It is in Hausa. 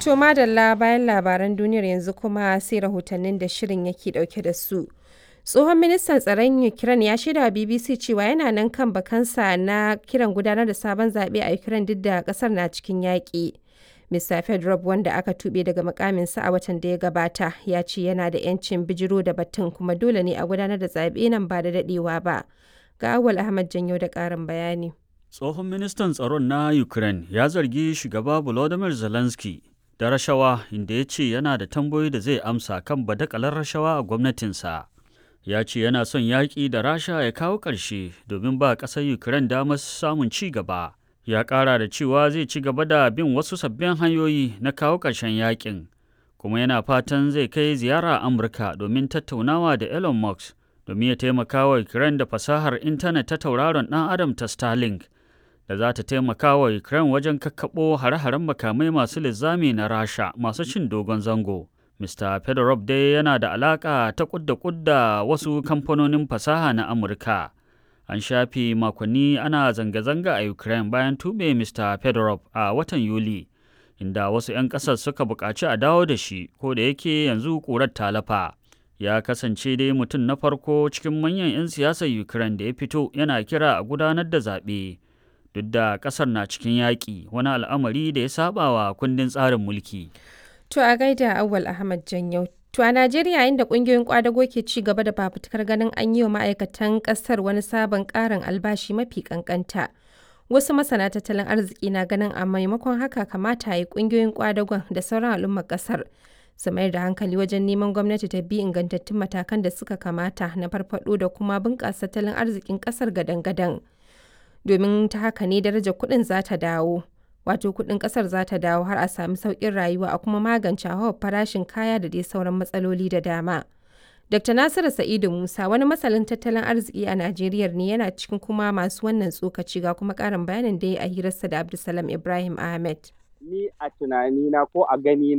To madalla bayan labaran duniyar yanzu kuma sai rahotannin da shirin yake dauke da su. Tsohon ministan tsaron Ukraine ya shaida wa BBC cewa yana nan kan bakansa na kiran gudanar da sabon zaɓe a Ukraine duk da ƙasar na cikin yaƙi. Mr. Fedorov wanda aka tuɓe daga mukaminsa a watan da ya gabata ya ce yana da 'yancin bijiro da batun kuma dole ne a gudanar da zaɓe nan ba da daɗewa ba. Ga Awal Ahmad Janyo da ƙarin bayani. Tsohon ministan tsaron na Ukraine ya zargi shugaba Volodymyr Zelensky da rashawa inda ya ce yana da tambayoyi da zai amsa kan badakalar rashawa a gwamnatinsa. Ya ce yana son yaƙi da Rasha ya kawo ƙarshe domin ba ƙasar Ukraine damar samun ci gaba. Ya ƙara da cewa zai ci gaba da bin wasu sabbin hanyoyi na kawo ƙarshen yaƙin, kuma yana fatan zai kai ziyara Amurka domin tattaunawa da Elon Musk domin ya taimaka wa Ukraine da fasahar intanet ta tauraron ɗan Adam ta Starlink. da za ta taimaka wa Ukraine wajen kakkaɓo hare-haren makamai masu linzami na Rasha masu cin dogon zango. Mr. Fedorov dai yana da alaƙa ta kudda kudda wasu kamfanonin fasaha na Amurka. An shafe makonni ana zanga-zanga a Ukraine bayan tube Mr. Fedorov a watan Yuli, inda wasu 'yan ƙasar suka buƙaci a dawo da shi, ko da yake yanzu ƙurar talafa. Ya kasance dai mutum na farko cikin manyan 'yan siyasar Ukraine da ya fito yana kira a gudanar da zaɓe. duk da kasar na cikin yaƙi wani al'amari da ya saba wa kundin tsarin mulki. To a gaida Awal Ahmad Janyau. To a Najeriya inda ƙungiyoyin kwadago ke ci gaba da fafutukar ganin an yi wa ma'aikatan ƙasar wani sabon ƙarin albashi mafi ƙanƙanta. Wasu masana tattalin arziki na ganin a maimakon haka kamata yi ƙungiyoyin kwadagon da sauran al'ummar ƙasar su mayar da hankali wajen neman gwamnati ta bi ingantattun matakan da suka kamata na farfaɗo da kuma bunƙasa tattalin arzikin ƙasar gadan-gadan. domin ta haka ne darajar kuɗin za ta dawo wato kuɗin ƙasar za ta dawo har a sami sauƙin rayuwa a kuma magance hauhawar farashin kaya da dai sauran matsaloli da dama. Dr. Nasiru Sa'idu Musa wani masalin tattalin arziki a Najeriya ne yana cikin kuma masu wannan tsokaci ga kuma ƙarin bayanin da ya a hirarsa da Abdulsalam Ibrahim Ahmed. Ni a tunanina ko a gani